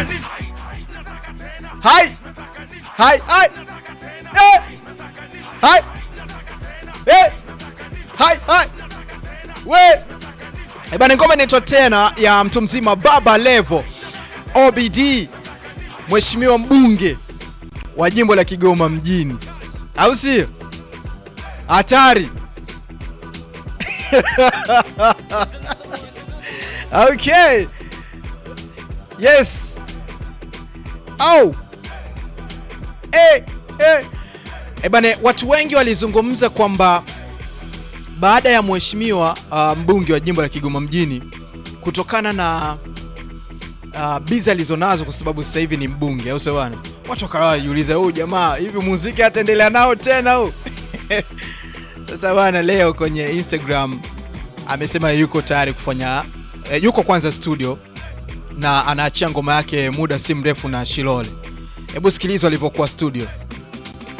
hai hai hai eh hai eh hai hai we Eh bana, ngoma inaitwa tena ya mtu mzima Baba Levo OBD, mheshimiwa mbunge wa jimbo la Kigoma mjini, au sio? Hatari. Okay. Yes. Au. Eh, eh. Eh bana, watu wengi walizungumza kwamba baada ya mheshimiwa uh, mbunge wa jimbo la Kigoma mjini kutokana na uh, biza alizonazo kwa sababu sasa hivi ni mbunge, au sio bwana? Watu wakawa jiuliza, huyu jamaa hivi muziki ataendelea nao tena huu? Sasa bwana, leo kwenye Instagram amesema yuko tayari kufanya eh, yuko kwanza studio na anaachia ngoma yake muda si mrefu na Shilole. Hebu sikiliza walivyokuwa studio.